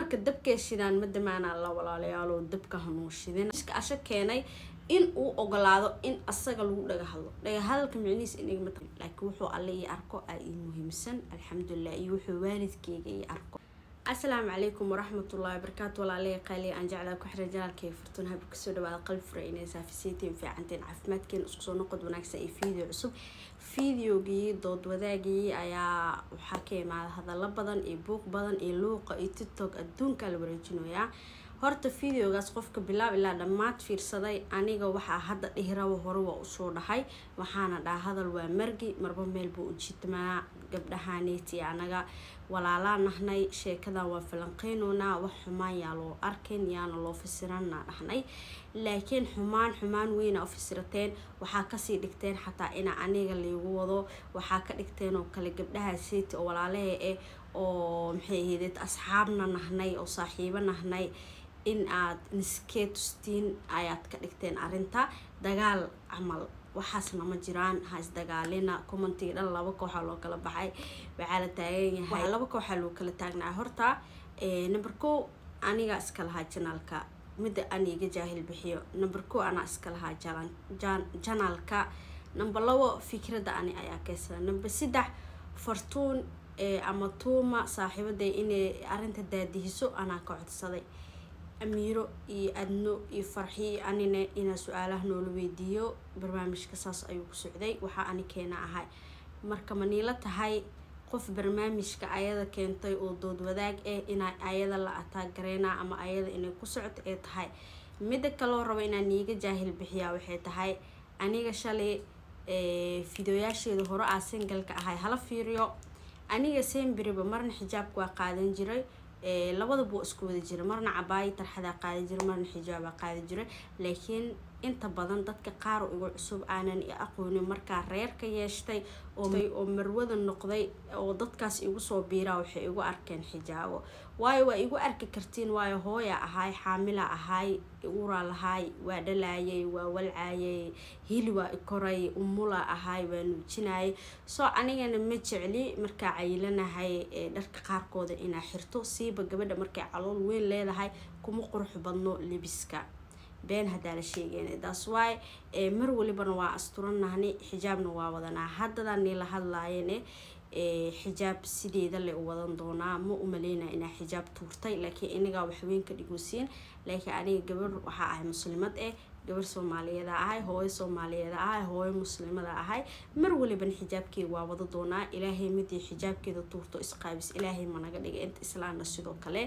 marka dabkee shidaan ma damaanaa la walaalayaalo dabka hanuu shidin asha keenay in uu ogolaado in asaga lagu dhaga hadlo dhaga hadalka micnihiis inigma laakiin wuxuu alle ii arko aa ii muhiimsan alxamdulilah iyo wuxuu waalidkeyga ii arko asalaamu calaykum waraxmatullahi wabarakaatu walaalaya qaaliya aan jeclaa ku xiran janaalkay furtun habka kasoo dhawaada qalbi fura inay saafisaytiin fiicanteen caafimaadkeena isku soo noqod wanaagsan iyo video cusub videogii dood wadaagii ayaa waxaa ka imaada hadallo badan iyo buuq badan iyo luuqa iyo tiktok adduunkaa la wareejinayaa horta videogaas qofka bilaab ilaa dhammaad fiirsaday aniga waxaa hadda dhihiraba hore waa usoo dhahay waxaana dhaha hadal waa margi marba meel buu ujiitmaa gabdhahaneeti anaga walaalaa nahnay sheekadan waa falanqeynoonaa wax xumaan yaa loo arkin yaana loo fasiranaa dhahnay laakiin xumaan xumaan weyna u fasirateen waxaa kasii dhigteen xataa ina aniga laygu wado waxaa ka dhigteen oo kale gabdhaha seeti oo walaalahe eh oo maxay ahaydee asxaabna nahnay oo saaxiibo nahnay in aad niskee tustiin ayaad ka dhigteen arrinta dagaal camal waxaasna ma jiraan ha isdagaalina commentiga dhan laba kooxaa loo kala baxay waxaa la taagan yahay laba kooxaa loo kala taagnaa horta number ko aniga iska lahaa janaalka midda aniga jaahil bixiyo number ko anaa iska lahaa janaalka number labo fikradda ani ayaa keysada number saddex fartuun ama tuuma saaxiibaday inay arrinta daadihiso anaa ka codsaday amiiro iyo adno iyo farxiyo anina inaa su-aalaha noola weydiiyo barnaamijka saas ayuu ku socday waxaa ani keena ahay marka maniila tahay qof barnaamijka ayada keentay oo dood wadaag ah inaa ayada la ataagareynaa ama ayada inay ku socto ee tahay midda kaloo rabo inaan iiga jaahil bixiyaa waxay tahay aniga shalay fideoyaasheeda hore aa singalka ahay hala fiiriyo aniga semberiba marna xijaabka waa qaadan jiray labadaba waa isku wada jira marna cabaayo tarxadaa qaadi jira marna xijaabaa qaadi jira laakiin inta badan dadka qaar igu cusub aanan i aqoonin markaa reerka yeeshtay oo marwada noqday oo dadkaas igu soo biiraa waxay igu arkeen xijaabo waayo waa igu arki kartiin waayo hooya ahaay xaamila ahaay uraa lahaay waa dhalaayay waa walcaayay hili waa ikoray umula ahaay waa nuujinayay soo anigana ma jecli markaa cayilanahay dharka qaarkooda inaa xirto siiba gabadha markay calool weyn leedahay kuma qurux badno lebiska been hadaa la sheegeen taas waay mar walibana waa asturanahni xijaabna waa wadanaa haddadan nila hadlaayane xijaab sideeda le u wadan doonaa ma umaleynaa inaa xijaab tuurtay laakiin inigaa waxweyn ka dhigosiin laakiin aniga gabar waxaa ahay muslimad eh gabar soomaaliyeeda ahay hooyo soomaaliyeeda ahay hooyo muslimada ahay mar walibana xijaabkeeda waa wada doonaa ilaahay midii xijaabkeeda tuurto isqaabis ilaahay managa dhiga inta islaamna sidoo kale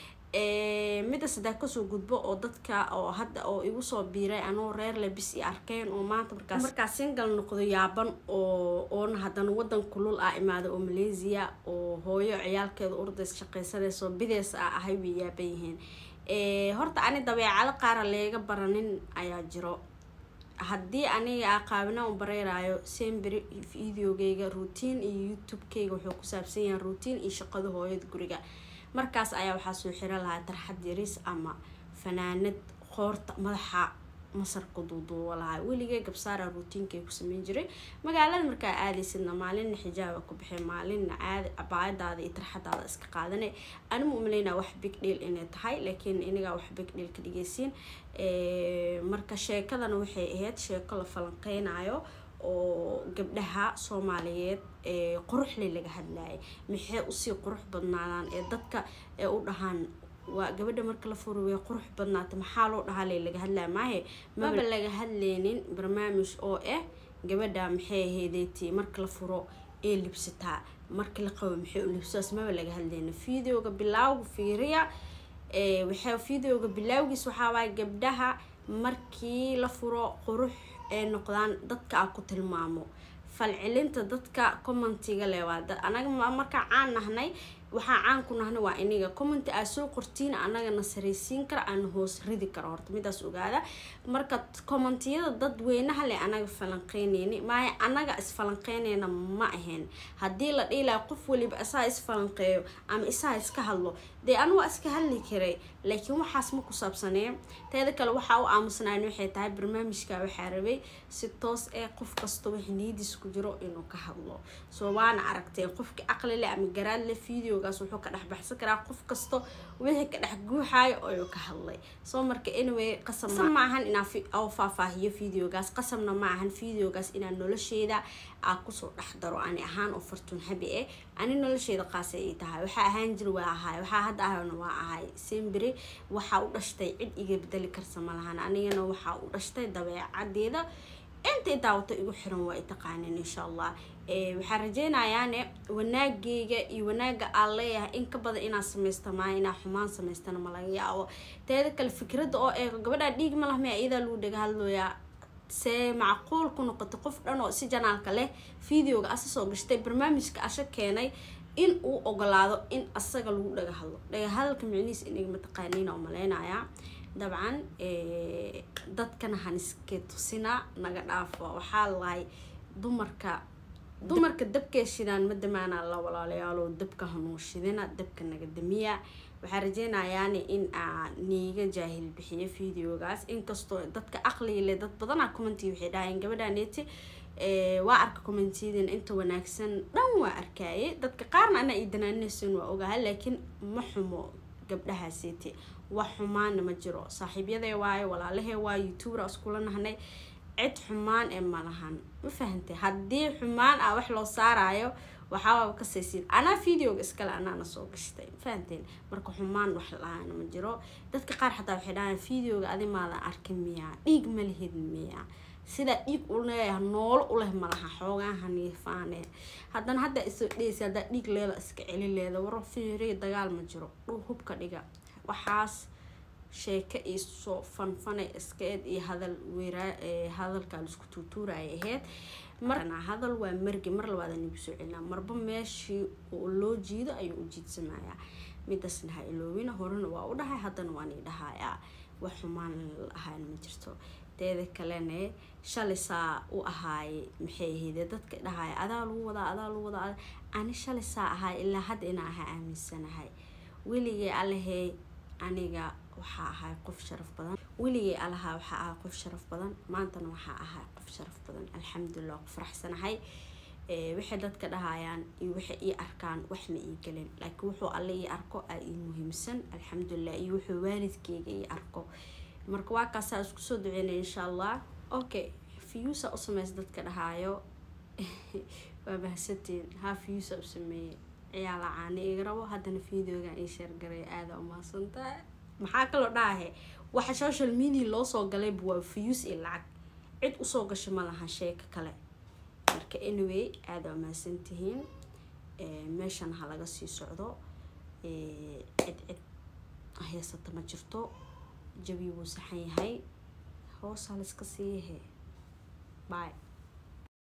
midda saddex kasoo gudbo oo dadka oo hadda oo igu soo biiray anoo reer lebis i arkeen oo maanta markaas markaa singal noqdo yaaban oo oona haddana wadan kulul ah imaada oo malaysia oo hooyo ciyaalkeeda urdays shaqaysanayso bideys ah ahay way yaaban yihiin horta ani dabeecado qaara leega baranin ayaa jiro haddii aniga aqaabina u bareyraayo semberi videogeyga routine iyo youtube-keyga wuxuu ku saabsan yahay routine iyo shaqada hooyada guriga markaas ayaa waxaa soo xiro lahaa tarxad yariis ama fanaanad qoorta madaxa masarka duuduuba lahaa weligee gabsaara ruutiinkay ku sameyn jiray magaalada markaa aadaysidna maalinna xijaaba ku baxay maalinna caadi abaayadaada iyo tarxadaada iska qaadane anima umaleynaa wax big dhiil inay tahay laakiin inigaa wax big dhiil ka dhigeysiin marka sheekadana waxay ahayd sheeko la falanqeynayo oo gabdhaha soomaaliyeed ee quruxle laga hadlayay maxay usii qurux badnaadaan ee dadka ee u dhahaan waa gabadha marka la furo way qurux badnaata maxaa loo dhahaale laga hadlaya maahe maba laga hadleynin barnaamij oo ah gabadha maxay ahaydeeti marka la furo ee libsataa marka la qabo maxay u libsaas maba laga hadleynin videoga bilaawga fiiriya waxay videoga bilaawgiis waxaawaay gabdhaha markii la furo qurux ee noqdaan dadka a ku tilmaamo falcelinta dadka commentiga le waa anaga markaa caan nahnay waxaa caan ku nahnay waa iniga commenti aa soo qortiin anagana saraysiin kara aan hoos ridi karo horta midaas ogaada marka commentiyada dad weynaha le anaga falanqeyneyni maayo anaga isfalanqeyneyna ma ahayn haddii la dhiilaya qof waliba isaa isfalanqeeyo ama isaa iska hadlo dee anu waa iska hadli karay laakiin waxaas ma ku saabsanee teeda kale waxaa u aamusnaan waxay tahay barnaamijka waxaa rabay si toos ee qof kasta wax niyadiis ku jiro inuu ka hadlo soo waana aragteen qofkii aqli leh ama garaad leh video videogaas wuxuu ka dhex baxsan karaa qof kasto wixii ka dhex guuxaayo oo ka hadlay soo marka anyway qasab ma ahan inaa oo faahfaahiyo videogaas qasabna ma ahan videogaas inaa nolosheeda aa kusoo dhex daro ani ahaan oo fartuun habi eh ani nolosheeda qaasa ay tahay waxaa ahaan jir waa ahay waxaa hadda ahayna waa ahay sembere waxaa u dhashtay cid iga bedeli karsa ma lahan anigana waxaa u dhashtay dabeecadeeda intay daawata igu xiran waa i taqaanin insha allah waxaan rajeynayaane wanaageyga iyo wanaaga aan leeyahay in ka badan inaa samaysta maa inaa xumaan samaystana ma laga yaabo teeda kale fikradda oo eego gabadhaa dhiig ma lahmaya iyadaa lagu dhaga hadlooyaa see macquul ku noqotay qof dhan oo si janaalka leh videoga asa soo gashtay barnaamijka asha keenay in uu ogolaado in asaga lagu dhaga hadlo dhaga hadalka micnihiis inagama taqaaniin oo maleynayaa dabcan dadkana haniske tusina naga dhaafo waxaa lahay dumarka dumarka dabkee shidaan ma damaanaa la walaalayaalo dabka hanuushidina dabka naga damiya waxaa rajeynayaani in aa niiga jaahil bixiyo videogaas inkastoo dadka aqliga leh dad badanaa commenti waxay dhahayeen gabadhaneeti waa arka commentiyadin inta wanaagsan dhan waa arkaaye dadka qaarna anaa ii danaaninaysan waa ogaha laakiin ma xumo gabdhahaaseti wax xumaana ma jiro saaxiibyadee waayo walaalahee waayo youtubera iskula nahnay cid xumaan ee malahan ma fahantay haddii xumaan ah wax loo saarayo waxaaba kasaysiin anaa videoga iskale anaana soo gashtay fahanteen marka xumaan wax la-aana ma jiro dadka qaar xataa waxay dhahaan videoga adi maadan arkin miyaa dhiig ma lihid miyaa sidaa dhiig u leeyaha noolo u leh malaha xoogaan haniifaane haddana hadda isoo dheysa haddaa dhiig leeda iska celi leeda waro fiiriya dagaal ma jiro dhul hubka dhiga waxaas sheeko iisoo fanfanay iskeed iyo hadal weeraa hadalkaa laisku tuutuura ay ahayd marna hadal waa margi mar labaada nagu soo celinaa marba meeshii oo loo jiido ayuu u jiidsamayaa midaasna ha iloowina horena waa u dhahay haddana waan ii dhahayaa wax xumaan ahaan ma jirto teeda kalene shalay saa u ahaaye maxay ahayde dadka dhahaya adaa lagu wadaa adaa lagu wadaa ani shalay saa ahaay ilaa hadda inaa ahaa aaminsanahay weligay alahey aniga waxaa ahay qof sharaf badan weligay alahaa waxaa ahaa qof sharaf badan maantana waxaa ahaa qof sharaf badan alxamdulilah ku faraxsanahay waxay dadka dhahayaan iyo waxay ii arkaan wax ma ii gelin laakiin wuxuu alle ii arko aa ii muhiimsan alxamdulilah iyo wuxuu waalidkeyga ii arko marka waa kaasaa isku soo duceynaya insha allah okay fiyuusa u sameys dadka dhahaayo waa mahadsantiin haa fiyuusa u sameeyey ciyaala caani iga rabo haddana videogan ii sheergaray aada umahadsantahay maxaa kaloo dhahahe waxa social media loo soo galayba waa fiyuus iyo lacag cid usoo gasho ma laha sheeko kale marka anyway aada umahadsan tihiin meeshan ha laga sii socdo cid cid haysata ma jirto jabi wuu saxan yahay hoos ha layska siiyahe bye